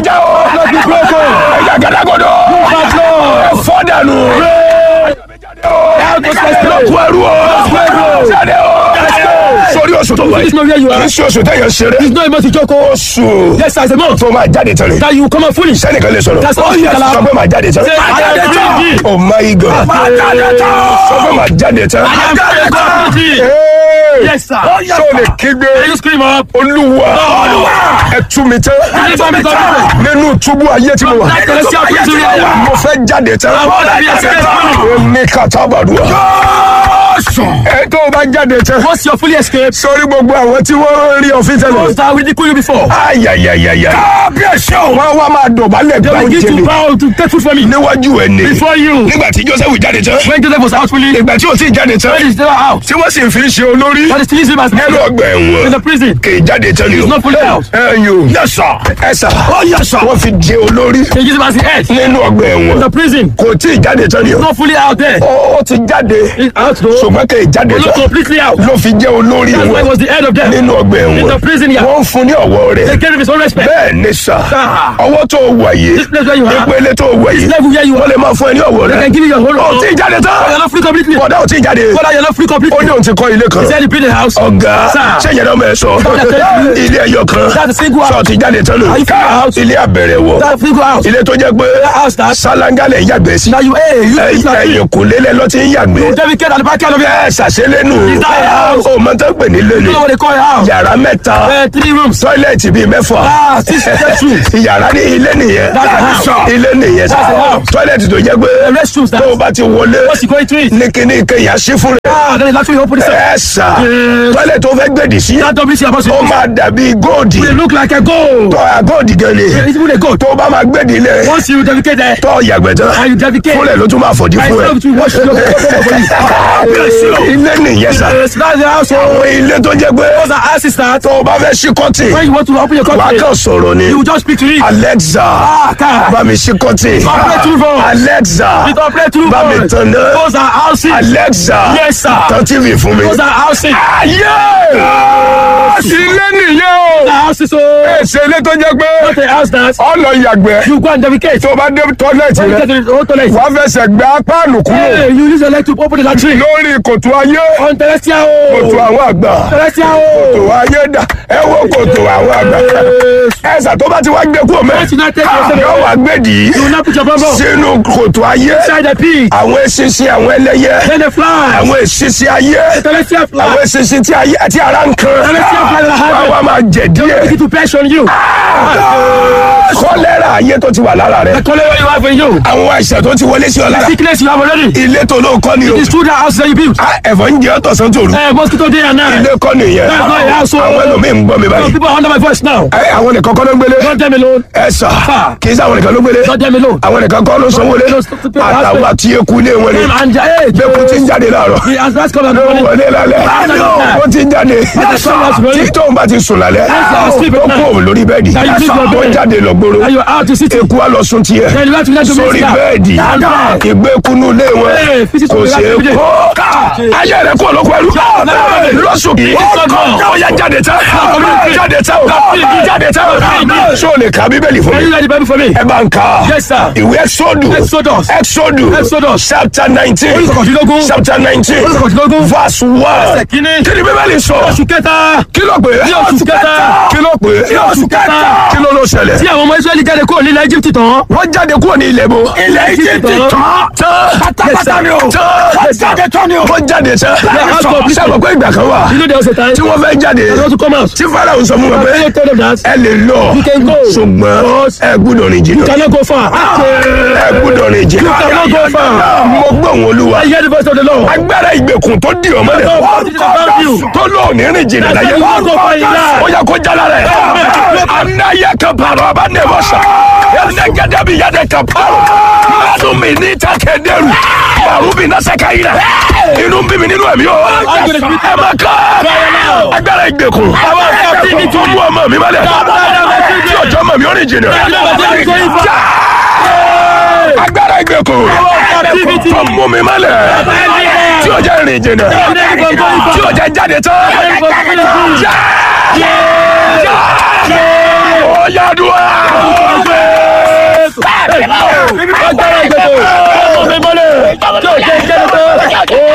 já o. ẹ̀yà gàdàgọ́dọ̀. ẹ fọ́ dànù. lọ́kù ẹrú o. jáde o. sórí oṣù tó wáyé. This is not where you are. kì í ṣe oṣù tẹ̀yàn ṣeré. It's not able to joke. oh. oṣù Yes, as a month. tó máa jáde tán ni. That you come out foolish. sẹ́nìkan lè sọ̀rọ̀. That's all you can sọ pé máa jáde tán. Say, I am free. oh my god. Máa jáde tán. sọ pé máa jáde tán. I am free. Hey! Yes, sir. ṣé o lè kígbe. Can you scream up? olúwa ẹ tú mi tán. Ẹ tú mi tán. nínú túbú ayé tí mo wà. Láti lọ sí àpótí rẹ̀. mo fẹ́ jáde tán. Àwọn ọ̀dàbí ẹsẹ̀ tán. ní kàtàbàdùà. ẹ tó o bá jáde tán. Once you're fully escaped, sórí gbogbo àwọn tí wọ́n rí ọ̀fìn those tẹ́lẹ̀. that ridicule you before, ayayayaya. kábíyèsí o. wọ́n wá máa dọ̀bálẹ̀ they gbà will ó begin to jẹ̀lẹ̀. bow to take food from me. níwájú ẹ̀ ni. Before you, nígbà tí joseph jáde tán. when Joseph was out fully, ìgbà tí o ti jáde tán. when he's never out, tí wọ́n sì ń fi ń ṣe olórí. but he still use him as nínú ọgbà in ẹ̀wọ̀n. the prison. kì í jáde tán ni o. He's not fully out. ẹ yo. yẹsà. ẹsà. ọ yẹsà. wọ́n fi jẹ olórí. They use him as the head in nínú ọgbà ẹ̀wọ̀n. the prison. kò tí ì jáde tán ni o. Not fully out there. ó ó ti jáde. He's out though. ṣùgbọ́n kì í jáde Not tán. completely out. ló fi jẹ olórí That's why he wọn. was the head of them. nínú ọgbà In the ẹ̀wọ̀n. prison, yeah. wọ́n ń fún ní ọ̀wọ́ They rẹ̀. gave him his own respect. bẹ́ẹ̀ ni sà. Ah. ọwọ́ tó wà yìí. This place where you are, ìpele tó wà yìí. level where you wọ́n are, lè máa fún ẹ ní ọ̀wọ́ they rẹ̀. can give you your whole ó ti own. jáde You're tán. not free completely. bọ̀dá ò ti jáde. Brother, you're not free ó completely. ní òun ti kọ́ ilé kan. He said he built a house. ọ̀gá Sir. sẹ́yìn náà mẹ́ sọ ilé ẹyọ kan That's a single sọ house. ti jáde tán lò Are you free house? ilé abẹ̀rẹ̀ wọ̀ That's a single house. ilé tó jẹ́ pé house that- sálángálẹ̀ ń yàgbẹ́ sí Now you, hey, you Ẹ̀yìn- it's like ẹ̀yìn kò lélẹ̀ lọ ti ń yàgbẹ́ David Ked at the back end of it. ẹ ṣàṣelẹ́nu Is that a house? o mọ tó pè ní You know lélẹ̀ what they call a house? yàrá mẹ́ta Uh, three rooms. tọ́ílẹ̀tì bíi mẹ́fà Ah, six bedrooms. yàrá ní ilé nìyẹn That's a house. ilé nìyẹn That's a house. tọ́ílẹ̀tì tó jẹ́ pé The restrooms that. tó o bá ti wọlé Once you go into it. ní kíní ìkẹyà sí fún rẹ̀ Ah, then it's actually open itself. ẹ sà Yes. tọ́ílẹ̀tì tó fẹ́ gbèdì sí That WC about ó it. máa dàbí góòdì They look like a gold. tọ́ àgọ́ọ̀dì gan ni It's even a gold. tó bá máa gbèdì lẹ̀ Once you dedicate there, tọ́ yàgbẹ́ tán and you dedicate. fúnlẹ̀ ló tún máa fọ̀dí I fún ẹ. love to wash your ilé nìyẹn sà Yes, that's the house. àwọn ilé tó jẹ́ pé Those are assistants. tó o bá fẹ́ ṣí kọ́tì When you want to open your wàá company, kàn sọ̀rọ̀ ni you just speak to it. Alexa Ah, car. bá mi ṣí kọ́tì Operate through phone. Alexa It operate through bá mi phone. tàn náà Those are houses. Alexa Yes, sir. tàn tv fún mi. Those are houses. ayé ilé nìyẹn o The houses, so èsè ilé tó jẹ́ pé not a house that ọ lọ yàgbẹ́ you go and dedicate. tó o bá dé tọ́lẹ̀tì When you rẹ get to the whole toilet, wàá fẹsẹ̀ gbé apáàlù kúrò hey, you use your leg to open the latrine. lórí kòtò ayé On terrestrial. kòtò àwọn àgbà Terrestrial. kòtò ayé dà ẹ wo kòtò àwọn àgbà ẹsà tó bá ti wá gbé kúrò mẹ Once you not take yourself yóò wá gbé dì í You will not put your bum sínú kòtò ayé inside the pig. àwọn eṣinṣin àwọn ẹlẹ́yẹ Then the fly. àwọn eṣinṣin ayé Terrestrial fly. àwọn eṣinṣin tí ayé àti ara ń kan Terrestrial fly that wá have wá máa jẹ díẹ̀ begin to press on you. kọ́lẹ́rà ayé tó ti wà lára rẹ The color you have in you. àwọn àìsàn tó ti wọlé sí ọ lára Sickness you have already. ilé tó ló kọ́ ni o It's true that house that you built. Ah, ẹ̀fọ́ ń jẹ́ ọ̀tọ̀sán tòru Uh, mosquito day and night. ilé kọ́ nìyẹn That's not a house, o. àwọn ẹlòmíì ń gbọ́ mi Some báyìí people are under my voice now. Ẹ, àwọn nìkan kọ́ ló ń gbélé Don't them alone. ẹ sà Sà. kì í sáwọn nìkan ló gbélé Don't them alone. àwọn nìkan kọ́ ló sanwó lé Those people àtàwọn àti eku ilé wọn ni Them and hey, bẹ́ẹ̀kú ti ń jáde láàárọ̀ the has come and ló morning. wọlé lálẹ́ ó ti ń jáde tí tóun bá ti sùn lálẹ́ Yes, sir. ó kó òun lórí bẹ́ẹ̀dì Now you sleep your ó bed. jáde lọ gbòòrò And you're out to city. eku á lọ sùn tiẹ̀ Then you have to let them sórí rest bẹ́ẹ̀dì down. Down. ìgbékunu lé wọn Hey, visit kò to the ṣe é last kó ayé rẹ kó olóko ẹrú lọ́sùn kì í ó yá jáde tán jáde tán jáde tán ṣé o lè ka bíbélì fún Can you mi read the Bible for me? ẹ bá ń ka Yes, sir. ìwé exodus Exodus. exodus Exodus. chapter nineteen Orí kọ̀kọ̀dínlógún. chapter nineteen Orí kọ̀kọ̀dínlógún. verse one Ẹsẹ̀ kínní. kí ni bíbélì sọ Oṣù kẹta. kí ló pè é Ní oṣù kẹta. kí ló pè é Ní oṣù kẹta. kí ló ló ṣẹlẹ̀ Tí àwọn ọmọ Israẹli jáde kúrò nílẹ̀ Egypt tán. wọ́n jáde kúrò ní ilẹ̀ bo ilẹ̀ Egypt Egypt tán. tán pátápátá ni o tán Yes, sir. jáde tán ni o wọ́n jáde tán house completely. sábà pé ìgbà kan wà You know there was a time. tí wọ́n fẹ́ jáde They want to come out. tí Fáráò sọ fún wọn pé I told them that. ẹ lè lọ You can go. ṣùgbọ́n ẹ gbúdọ̀ rìn jìnnà Cannot go far. ẹ gbúdọ̀ rìn jìnnà You cannot go far. mo gbọ́ òun olúwa I hear the voice of the Lord. agbára ìgbèkùn tó di ọmọ rẹ tó lò ní rìn jìnnà láyé ó yẹ kó jala rẹ anáyẹ kan pàrọ̀ ọba ní ẹ̀fọ́ sọ ẹnẹgẹdẹ bí yàdẹ kan pàrọ̀ mẹ́nu mi ní takẹ́dẹ́rù màrú bí nasẹ́ka yìí rẹ inú bí mi nínú ẹ̀mí o ẹ má kọ́ agbára ìgbèkùn tó mú ọmọ mi malẹ̀ tí ọjọ́ mọ̀ mi ó rìn jìnnà agbára ìgbèkùn tó mú mi malẹ̀ tí ọjọ́ rìn jìnnà tí ọjọ́ jáde tán já já ó yá dùn á.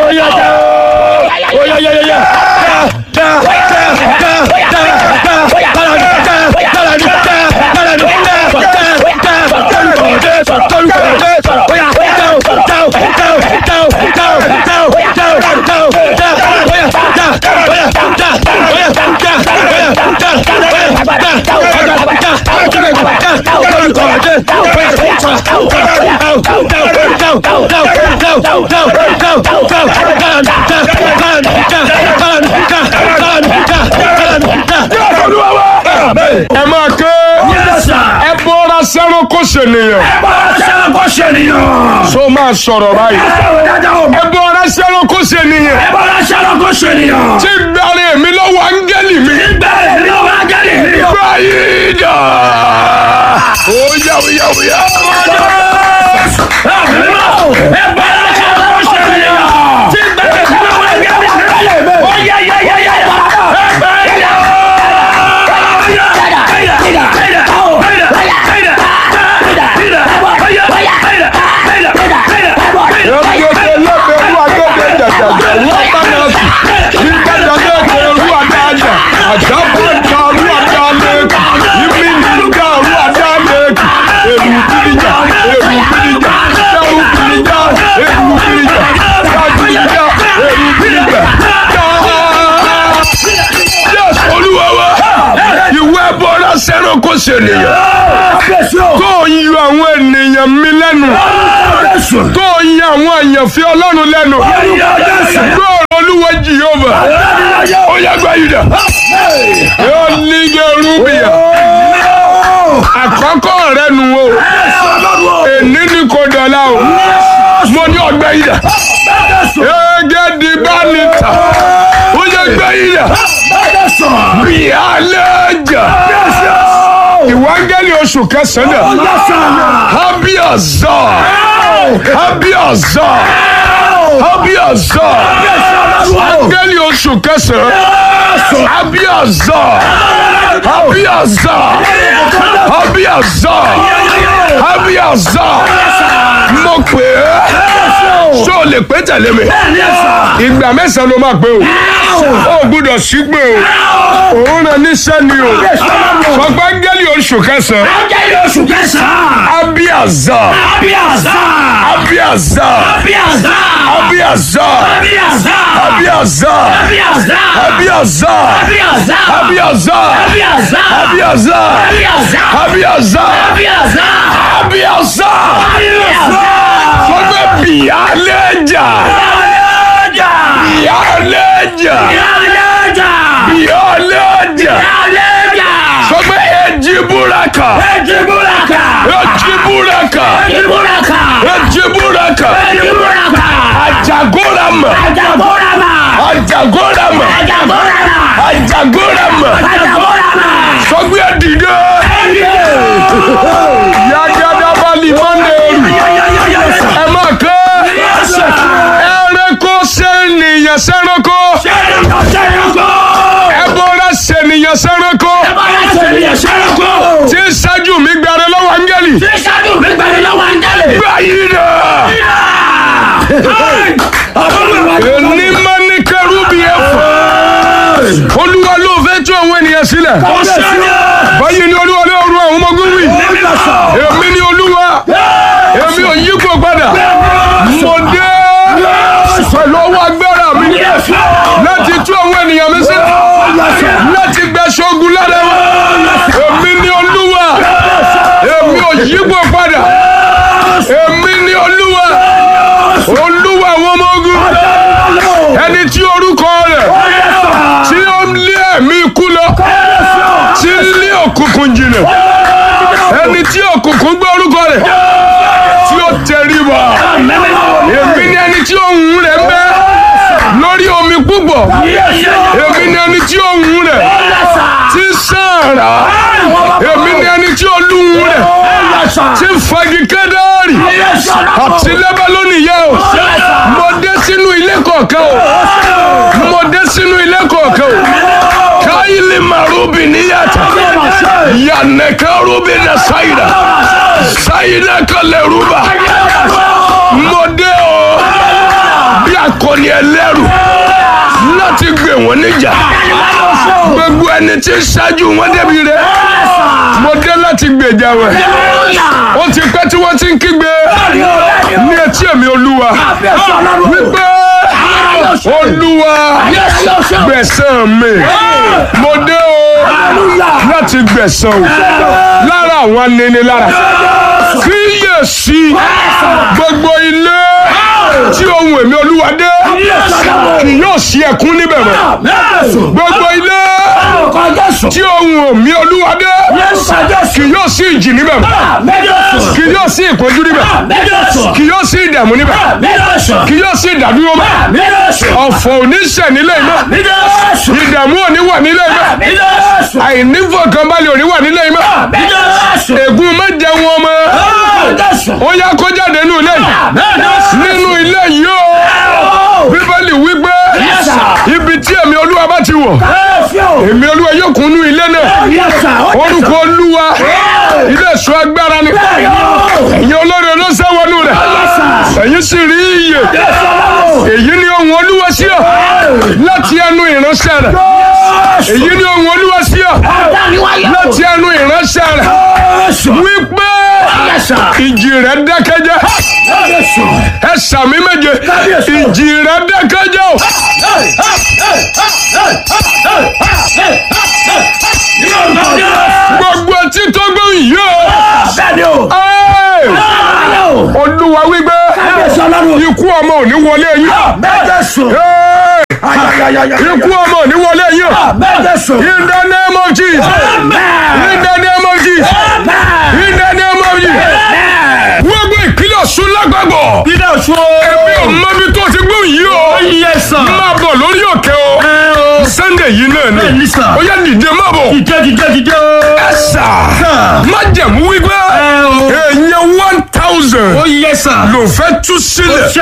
Oya ja o. Oya ya ya ya. Ja ja ja ja ja ja. Kala ni ja kala ni ja kala ni ja ja ja. Tolúkọ Jésù tolúkọ Jésù. Oya ja o ja o ja o ja o ja o ja o ja o ja o ja. Oya ja oya ja oya ja oya ja oya ja ja tolúkọ Jésù. ẹ máa ké ẹ bọ́ra sẹ́run kó ṣènìyàn so máa sọ̀rọ̀ báyìí ẹ bọ́ra sẹ́run kó ṣènìyàn tí gbàre mi lọ́wọ́ áńgẹ́lì mi báyìí dà ó yá ó yá ó yá. Ẹgbẹ́ lẹ́bẹ̀rú agẹ́gẹ́ jẹ̀jẹ̀jẹ̀ wọ́n bá náà sì. Nígbà jẹ́jẹ́ rú adájà, àjábọ̀ ìta rú adálẹ́kù. Ìmí nígbà rú adálẹ́kù. Èrù kìrìjà, èrù kìrìjà, dẹ́rù kìrìjà, èrù kìrìjà, dájújà, èrù kìrìjà. Yes, Olúwa wa, ìwé bọ́lá sẹ́rọ̀ kó ṣènìyàn. Tó ń yọ àwọn ènìyàn mi lẹ́nu. Tó ń yọ àwọn àyànfẹ́ Ọlọ́run lẹ́nu. Gbọ́ọ̀rọ̀ Olúwa Jèhófà. Ó yá gba ìdá. Yóò ní Gẹ̀rúbìyà. Àkọ́kọ́ rẹ nu o. Èní ni kò dọ̀la o. Mo ní ọgbẹ́ ìdá. Ege di bá ní ta. Ó yá gba ìdá. Bíálẹ̀ jà. Ìwángẹ́lì oṣù kẹsàn-án. Habiaza. Habiaza. Habiaza. Áńgẹ́lì oṣù kẹsàn-án. Habiaza. Habiaza. Habiaza. Habiaza. Mo pè é. Ṣé o lè pé tẹ̀lé mi? Ìgbà mẹ́sàn-án ló máa pé o. O gbúdọ̀ sígbè o. Òun rẹ̀ níṣẹ́ ni o. Sọgbà áńgẹ́lì oṣù kẹsàn-án. Habiaza. Habiaza. Habiaza. Habiaza. Habiaza. Habiaza. Habiaza. Habiaza. Sọgbà bìyànlẹ́jà. Bìyànlẹ́jà. Bìyànlẹ́jà. Sọgbà ejiburaka. Ejiburaka. Ejiburaka. Ajagorama. Ajagorama. Ajagorama. Sọgbà dìde. Yagadabali mọ́nẹ́rù. Ẹ máa kọ́. Ẹranko sẹ́niyàn sẹ́ranko. Ẹbọra sẹ́niyàn sẹ́ranko. Tí ń ṣáájú mi gbàrẹ́ lọ́wọ́ áńgẹ́lì. Báyìí dà. Èní máa ní kẹrúbì ẹ̀fọ́. Olúwa ló fẹ́ tú àwọn ènìyàn sílẹ̀. Báyìí ni Olúwa ló rú àwọn ọmọ ogun wí. Èmi ni Olúwa. Èmi ò yípo padà. Mo dé pẹ̀lú ọwọ́ agbára mi láti tú àwọn ènìyàn mi sílẹ̀. Láti gba ṣogun lára wọn. Èmi ni Olúwa. Èmi ò yípo padà. Èmi ni Olúwa. Olúwa àwọn ọmọ ogun. Ẹni tí orúkọ rẹ̀ tí ó ń lé ẹ̀mí ikú lọ. Tí ń lé òkùnkùn jìnnà. Ẹni tí òkùnkùn gbé orúkọ rẹ̀ tí ó tẹríba. Èmi ni ẹni tí ohùn rẹ̀ ń bẹ lórí omi púpọ̀. Èmi ni ẹni tí ohùn rẹ̀ tí ń sàrà. Èmi ni ẹni tí olúhun rẹ̀ tí ń fagi kẹ́dárì. Àti lẹ́bàlónì yẹ o. Mo dé sínú ilé kọ̀ọ̀kan o. Mo dé sínú ilé kọ̀ọ̀kan o. Káyìlì màrúbì níyàtọ̀. Yànnẹ̀kẹ́ rúbì nà sáyidà. Sáyidà kalẹ̀ rúbà. Mo dé o. Bí akọni ẹlẹ́rù láti gbé wọn níjà gbogbo ẹni tí ń ṣáájú wọn débi rẹ̀ mo dé láti gbèjà wọn ó ti pẹ́ tí wọ́n ti ń kígbe ní etí èmi olúwa wípé olúwa gbẹ̀san mi mo dé o láti gbẹ̀san o lára àwọn aninilára kíyèsí gbogbo ilé tí ohun èmi olúwa dé kì yóò sí ẹkún níbẹ̀ mọ́ gbogbo ilé tí ohun èmi olúwa dé kì yóò sí ìjì níbẹ̀ mọ́ kì yóò sí ìpọ́njú níbẹ̀ kì yóò sí ìdààmú níbẹ̀ kì yóò sí ìdádúró mọ́ ọ̀fọ̀ oníṣẹ̀ nílé iná ìdààmú òní wà nílé iná àìnífọ̀kànbalẹ̀ òní wà nílé iná ègún má jẹun ọmọ ó yá kó jáde nínú ilé yìí nínú ilé yìí o bíbélì wípé ibi tí èmi olúwa bá ti wọ̀ èmi olúwa yóò kún nú ilé náà orúkọ olúwa ilé ìṣọ́ agbára ni ẹ̀yin olórí olóṣèwọ́nù rẹ̀ ẹ̀yin sì rí iyè èyí ni ohun olúwa sí ọ láti ẹnu ìránṣẹ́ rẹ̀ èyí ni ohun olúwa sí ọ láti ẹnu ìránṣẹ́ rẹ̀ wípé ìjì rẹ̀ dákẹ́jẹ́ ẹ sàmì méje ìjì rẹ̀ dákẹ́jẹ́ o. gbogbo etí tó gbóhùn yìí o. olúwa wípé ikú ọmọ ò ní wọlé yín. ikú ọmọ ò ní wọlé yín. in the name of Jesus. in the name of Jesus. in the name of Jesus. gbogbo ìpínlẹ̀ ọ̀ṣun lágbàgbọ́. Ilé ọ̀ṣun o. èmi ò mọ ibi tó ti gbóhùn yìí o. Iye sàn. máa bọ̀ lórí òkè o. Ẹ o. sunday yìí náà ni. Bẹ́ẹ̀ni sà. ó yá dìde má bọ̀. Dìde dìde dìde o. ẹ̀sà má jẹ̀mú wípé Ẹ o. èèyàn one thousand Ó yẹ sà. ló fẹ́ tú sílẹ̀. Ṣé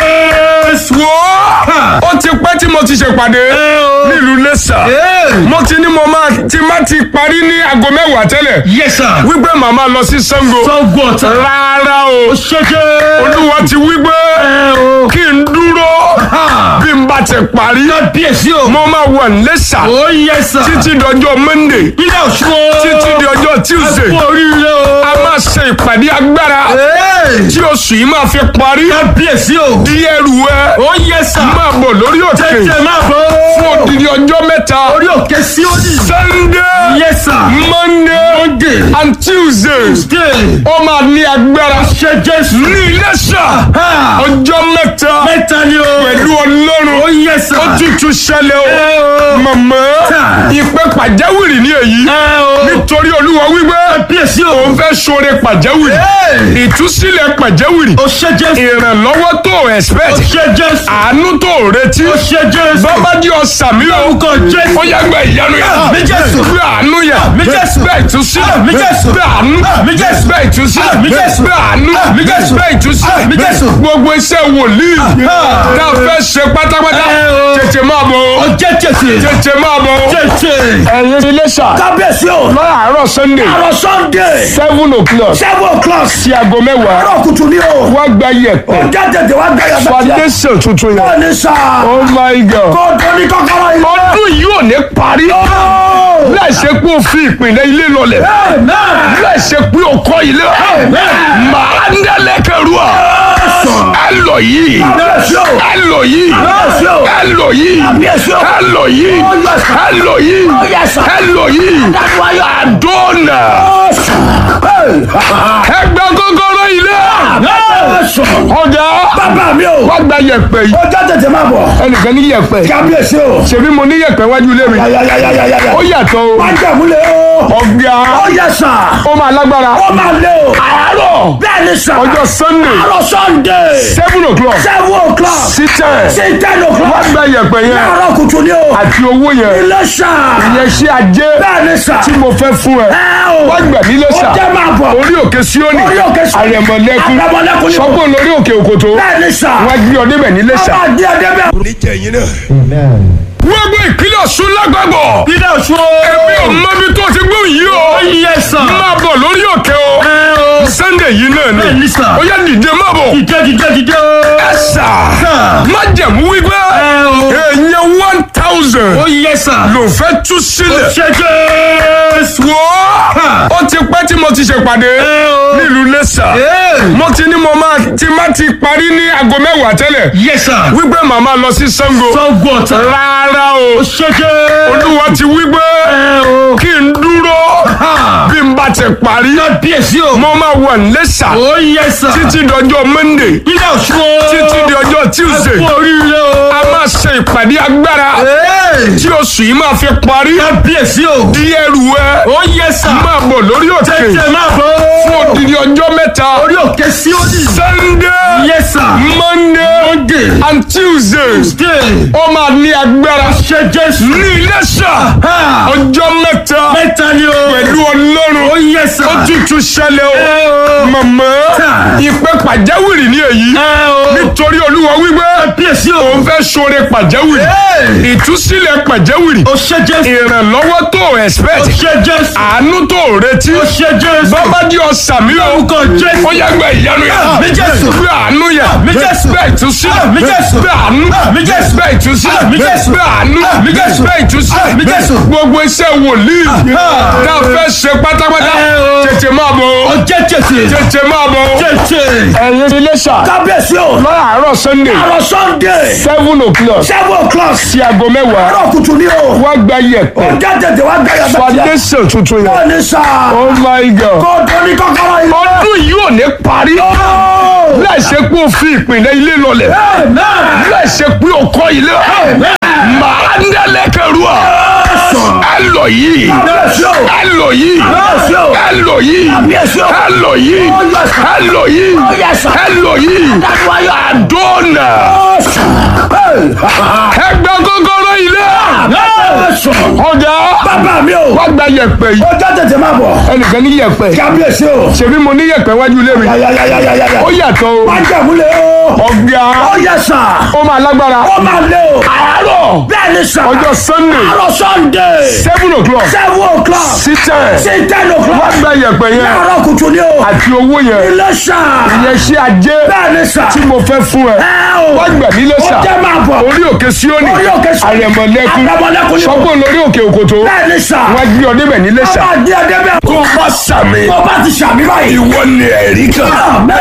Jésù. wo ó ti pẹ́ tí mo ti ṣèpàdé Ẹ o. nílùú lẹ́sà Ẹ. mo ti ní mo máa ti má ti parí ní aago mẹ́wàá tẹ́lẹ̀ Yẹ sà. wípé màmá lọ sí Ṣàngó Sọ́gbọ̀ ọ̀tá. rárá o Ṣé Jésù. olúwa ti wípé Ẹ o. kí n dúró bí n bá ti parí Kábíyèsí o. mo máa wà lẹ́sà Ó yẹ sà. títí dọjọ́ Monday Ilé ọ̀ṣun o. títí di ọjọ́ Tuesday Kú oríire o. a máa ṣe ìpàdé agbára Ẹ. tí oṣù yìí máa fi parí Kábíyèsí o. di ẹrù ẹ Ó yẹ sà. máa bọ̀ lórí òkè Tètè máa bọ̀. fún odidi ọjọ́ mẹ́ta Orí òkè Síónì. Sunday Yẹ sà. Monday Monday. and Tuesday Tuesday. ó máa ní agbára Ṣé Jésù. ní Iléṣà Ha. ọjọ́ mẹ́ta Mẹ́ta ni o. pẹ̀lú Ọlọ́run Ó yẹ sà. ó tútù ṣẹlẹ̀ o Ẹ o. màmá Ta. ìpè pàjáwìrì ní èyí Ẹ o. nítorí Olúwa wípé Kábíyèsí o. òun fẹ́ ṣoore pàjáwìrì Ẹ. ìtúsílẹ̀ pàjáwìrì Ó ṣé Jésù. ìrànlọ́wọ́ tó Ó expect ṣé Jésù. àánú tó retí Ó ṣé Jésù. bàbá di ọ̀sà mi o Lórúkọ Jésù. ó yẹ gbẹ ìyanu yẹn Àmì Jésù. gbẹ àánú yẹn Àmì Jésù. gbẹ ìtúsílẹ̀ Àmì Jésù. gbẹ àánú Àmì Jésù. gbẹ ìtúsílẹ̀ Àmì Jésù. gbẹ àánú Àmì Jésù. gbẹ ìtúsílẹ̀ Àmì Jésù. gbogbo iṣẹ́ wòlíì tá a fẹ́ ṣe pátápátá Ẹ o. tètè máa bọ̀ Ó o jẹ́ tètè. tètè máa bọ̀ o. Tètè. ẹ̀yin Iléṣà kábíyèsí o láàárọ̀ Sunday àrò sunday seven o'clock seven o'clock sí aago mẹ́wàá àrò kùtù ni o wá gba yẹ̀pẹ̀ ọjà tètè wá gbẹ̀yà bẹ́ẹ̀ foundation tuntun yẹn bẹ́ẹ̀ ni sà oh my god kó tó ní kọ́kọ́rọ́ yìí. ọdún yìí ò ní parí láì ṣe pé o fi ìpìlẹ̀ ilé lọlẹ̀ láì ṣe pé o kọ́ ilé màá ń dẹ́lẹ́kẹ̀rú à ẹ lọ yìí ẹ lọ yìí ẹ lọ yìí ẹ lọ yìí ẹ lọ yìí ẹ lọ yìí àdónà ẹ gba kọ́kọ́rọ́ ilé ọjà bàbá mi o wá gba yẹ̀pẹ̀ yìí ọjà tètè máa bọ̀ ẹnìkan ní yẹ̀pẹ̀ kábíyèsí o ṣèbí mo ní yẹ̀pẹ̀ wájú ilé mi yàyàyàyàyà ó yàtọ̀ o wá jẹ̀múlẹ̀ o ọ̀gá ó yẹ sà ó máa lágbára ó máa lé o àárọ̀ bẹ́ẹ̀ ni sà ọjọ́ sunday àrò sunday seven o'clock seven o'clock sí ten sí ten wá o'clock gba yẹ̀pẹ̀ yẹn àrò kùtù ni o àti owó yẹn ilé sà ìyẹn ṣe ajé bẹ́ẹ̀ ni sà tí mo fẹ́ fún ẹ ẹ o wá gbà mí lẹ́sà ó jẹ́ máa bọ̀ orí òkè síónì orí òkè Síónì. àrẹ̀mọ̀lẹ́kún Àrẹ̀mọ̀lẹ́kún ni o. sọ́kò lórí òkè òkòtó bẹ́ẹ̀ ni sà wá gbé ọ débẹ̀ ní lẹ́sà. ọba díẹ̀ débẹ̀. oníjẹ̀yìn náà. gbogbo ìpínlẹ̀ ọ̀ṣun lágbàgbọ́. Ilé ọ̀ṣun o. èmi ò mọ ibi tó ti gbóhùn yìí o. Ó yẹ sà. máa bọ̀ lórí òkè o. Ẹ o. o. sunday yìí náà bẹ́ẹ̀ ni ní sà. ó yá dìde má bọ̀ dìde dìde dìde o. ẹ sà Sà. má jẹ̀mú wípé ẹ o. èèyàn one thousand ó yẹ sà. ló fẹ́ tú sílẹ̀ ṣe jésù. wò ó ó ti pẹ́ tí mo ti ṣèpàdé ẹ o. nílùú lẹ́sà Ee. mo ti ní mo máa ti má ti parí ní aago mẹ́wàá tẹ́lẹ̀ yẹ sà. wípé màmá lọ sí Ṣàngó sọ́gbó ọ̀tá. rárá o ṣe jésù. olúwa ti wípé ẹ o. kí n dúró Ha. bí n bá ti parí kábíyèsí o. mo máa wà lẹ́sà ó yẹ sà. títí dọjọ́ Monday ilé ọ̀ṣun o. títí di ọjọ́ Tuesday kú oríire o. a máa ṣe ìpàdé agbára Ee. tí oṣù yìí máa fi parí kábíyèsí o. di ẹrù ẹ ó yẹ sà. máa bọ̀ lórí òkè tètè máa bọ̀. fún odidi ọjọ́ mẹ́ta orí òkè síónì. Sunday yẹ sà. Monday Monday. and Tuesday Tuesday. ó máa ní agbára ṣe jésù. ní Iléṣà Ha. ọjọ́ mẹ́ta mẹ́ta ni o. pẹ̀lú Ọlọ́run ó yẹ sà. ó tútù ṣẹlẹ̀ o ẹ o. màmá Ta. ìpè pàjáwìrì ní èyí ẹ o. nítorí Olúwa wípé kábíyèsí o. òun fẹ́ ṣoore pàjáwìrì Ee. ìtúsílẹ̀ pàjáwìrì ó ṣe jésù. ìrànlọ́wọ́ tó o ó expect ṣe jésù. àánú tó o retí ó ṣe jésù. bàbá di ọ̀sàmì o orúkọ jésù. ó yẹ gbẹ ìyanu yẹn Àmì Jésù. gbẹ àánú yẹn Àmì Jésù. gbẹ ìtúsílẹ̀ Àmì Jésù. gbẹ àánú Àmì Jésù. gbẹ ìtúsílẹ̀ Àmì Jésù. gbẹ àánú Àmì Jésù. gbẹ ìtúsílẹ̀ Àmì Jésù. gbogbo iṣẹ́ wòlíì tá a fẹ́ ṣe pátápátá Ẹ o. tètè máa bọ̀ ó o jẹ́ tètè. tètè máa bọ̀ o. tètè. ẹ̀yin Iléṣà kábíyèsí o. láàárọ̀ Sunday àrò sunday. seven o'clock seven o'clock. sí aago mẹ́wàá àrò kùtù ni o. wá gba yẹ̀pẹ̀ ó jẹ́ tètè wá gbẹ̀yà bẹ́ẹ̀. foundation tuntun yẹn ó ní sà. oh my god kó tó ní kọ́kọ́rọ́ yìí. ọdún yìí ò ní parí láì ṣe pé o fi ìpìlẹ̀ ilé lọlẹ̀ láì ṣe pé o kọ́ ilé màá ń dẹ́lẹ́kẹ̀rú à ẹ lọ yìí kábíyèsí o. ẹ lọ yìí kábíyèsí o. ẹ lọ yìí kábíyèsí o. ẹ lọ yìí ẹ lọ yìí ẹ lọ yìí àdónà ẹ gba kọ́kọ́rọ́ ilé ọ̀gá bàbá mi o. wá gba yẹ̀pẹ̀ yìí ó jẹ́ tètè máa bọ̀. ẹnìkan ní yẹ̀pẹ̀ kábíyèsí o. ṣebí mo ní yẹ̀pẹ̀ wájú ilé mi yàyàyàyàyàyà. ó yàtọ̀ o wá jẹ̀múlẹ̀ o. ọ̀gá ó yẹ sà. ó máa lágbára ó máa lé o. àárọ̀ bẹ́ẹ̀ ni sà. ọjọ́ sunday àrò sunday. seven o'clock seven o'clock. sí ten sí ten wá o'clock. gba yẹ̀pẹ̀ yẹn àrò kùtù ni o. àti owó yẹn ilé sà. ìyẹn ṣe ajé bẹ́ẹ̀ ni sà. tí mo fẹ́ fún ẹ ẹ o. wá gbà mí lẹ́sà ó jẹ́ máa bọ̀. orí òkè síónì Orí òkè Síónì. àrẹ̀mọ̀lẹ́kún Àrẹ̀mọ̀lẹ́kún ni o. sọ́kùn lórí òkè òkòtó bẹ́ẹ̀ ni sà. wá gbé ọ débẹ̀ ní lẹ́sà bàbá díẹ̀ débẹ̀. tó bá sàmì tó bá ti sàmì báyìí. ìwọ ni ẹ̀rí kan Amen.